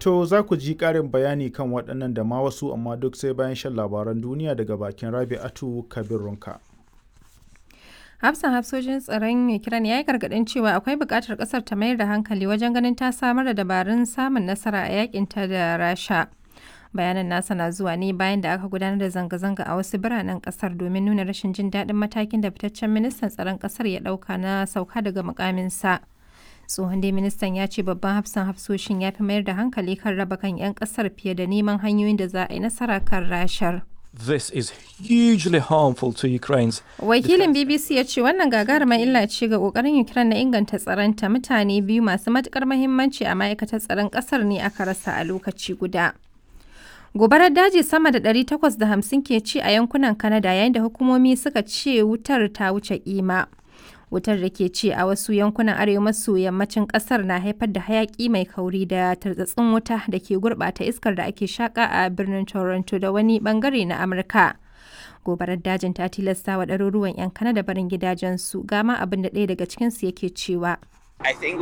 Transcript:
To za ku ji ƙarin bayani kan waɗannan da ma wasu amma duk sai bayan shan labaran duniya daga bakin Rabi'atu Kabirunka. Hafsan hafsojin tsaron Ukraine ya yi gargaɗin cewa akwai buƙatar ƙasar ta mayar da hankali wajen ganin ta samar da dabarun samun nasara a yakinta da Rasha. Bayanan nasa na zuwa ne bayan da aka gudanar da zanga-zanga a wasu biranen ƙasar domin nuna rashin jin daɗin matakin da fitaccen ministan tsaron ƙasar ya ɗauka na sauka daga mukaminsa. tsohon dai ministan ya ce babban hafsan hafsoshin ya fi mayar da hankali kan raba kan 'yan kasar fiye da neman hanyoyin da za a yi nasara kan rashar. This is hugely harmful to Ukraine's Wakilin BBC ya ce wannan gagarumar illa ce ga kokarin Ukraine na inganta tsaronta mutane biyu masu matukar mahimmanci a ma'aikatar tsaron kasar ne aka rasa a lokaci guda. Gobarar daji sama da 850 ke ci a yankunan Canada yayin da hukumomi suka ce wutar ta wuce kima. wutar da ke ci a wasu yankunan arewa maso yammacin kasar na haifar da hayaki mai kauri da tartsatsin wuta da ke gurbata iskar da ake shaka a birnin toronto da wani bangare na amurka gobarar dajin ta tilasta wa ɗaruruwan 'yan kanada barin gidajensu gama abin da ɗaya daga cikinsu yake cewa